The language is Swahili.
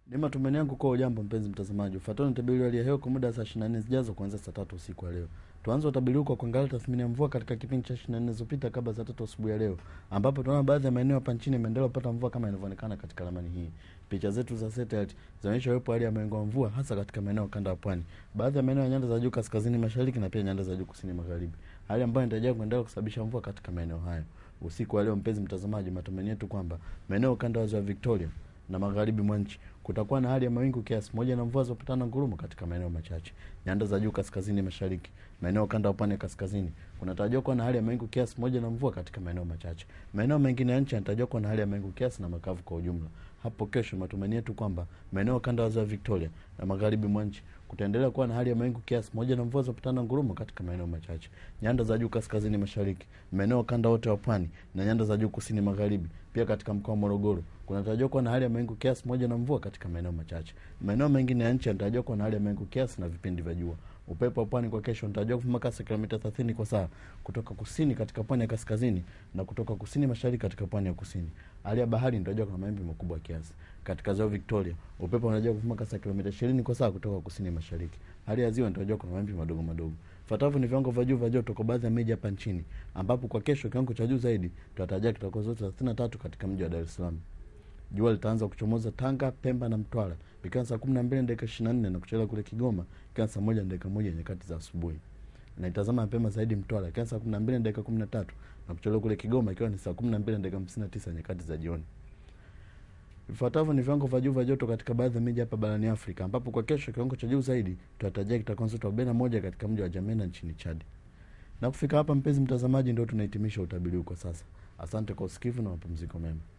Ni matumaini yangu kwa ujambo mpenzi mtazamaji. Ufuatao ni utabiri wa hali ya hewa kwa muda wa saa 24 zijazo kuanzia saa tatu usiku wa leo. Tuanze utabiri huu kwa kuangalia tathmini ya mvua katika kipindi cha 24 zilizopita kabla saa tatu asubuhi ya leo, ambapo tunaona baadhi ya maeneo hapa nchini yameendelea kupata mvua kama inavyoonekana katika ramani hii. Picha zetu za satellite zinaonyesha uwepo wa hali ya mawingu ya mvua hasa katika maeneo ya kanda ya pwani, baadhi ya maeneo ya nyanda za juu kaskazini mashariki na pia nyanda za juu kusini magharibi, hali ambayo inatarajiwa kuendelea kusababisha mvua katika maeneo hayo. Usiku wa leo, mpenzi mtazamaji, matumaini yetu kwamba maeneo ya ukanda wa ziwa Victoria na magharibi mwa nchi kutakuwa na hali ya mawingu kiasi moja na mvua zopatana ngurumo katika maeneo machache. Nyanda za juu kaskazini mashariki, maeneo kanda ya pwani ya kaskazini kunatarajiwa kuwa na hali ya mawingu kiasi moja na mvua katika maeneo machache. Maeneo mengine ya nchi yanatarajiwa kuwa na hali ya mawingu kiasi na makavu kwa ujumla. Hapo kesho, matumaini yetu kwamba maeneo kanda ya ziwa Victoria na magharibi mwa nchi kutaendelea kuwa na hali ya mawingu kiasi moja na mvua zopatana ngurumo katika maeneo machache. Nyanda za juu kaskazini mashariki, maeneo kanda wote wa pwani na nyanda za juu kusini magharibi, pia katika mkoa wa Morogoro kunatarajiwa kuwa na hali ya mawingu kiasi moja na mvua katika maeneo machache. Maeneo mengine ya nchi yanatarajiwa kuwa na hali ya mawingu kiasi na vipindi vya jua. Upepo wa pwani kwa kesho unatarajiwa kuvuma kasi ya kilomita 30 kwa saa kutoka kusini katika pwani ya kaskazini na kutoka kusini mashariki katika pwani ya kusini. Hali ya bahari inatarajiwa kuna mawimbi makubwa kiasi. Katika ziwa Victoria, upepo unatarajiwa kuvuma kasi ya kilomita 20 kwa saa kutoka kusini mashariki. Hali ya ziwa inatarajiwa kuna mawimbi madogo madogo. Fuatavyo ni viwango vya juu vya joto kwa baadhi ya miji hapa nchini, ambapo kwa kesho kiwango cha juu zaidi tunatarajia kitakuwa zote 33 katika mji wa Dar es Salaam. Jua litaanza kuchomoza Tanga, Pemba na Mtwara ikiwa saa kumi na mbili na dakika ishirini na nne na kuchelewa kule Kigoma ikiwa saa moja na dakika moja nyakati za asubuhi. Na itazama mapema zaidi Mtwara ikiwa saa kumi na mbili na dakika kumi na tatu na kuchelewa kule Kigoma ikiwa ni saa kumi na mbili na dakika hamsini na tisa nyakati za jioni. Vifuatavyo ni viwango vya juu vya joto katika baadhi ya miji hapa barani Afrika, ambapo kwa kesho kiwango cha juu zaidi tunatarajia kitakuwa joto arobaini na moja katika mji wa Jamena nchini Chad. Na kufika hapa, mpenzi mtazamaji, ndio tunahitimisha utabiri huu kwa sasa. Asante kwa usikivu na mapumziko mema.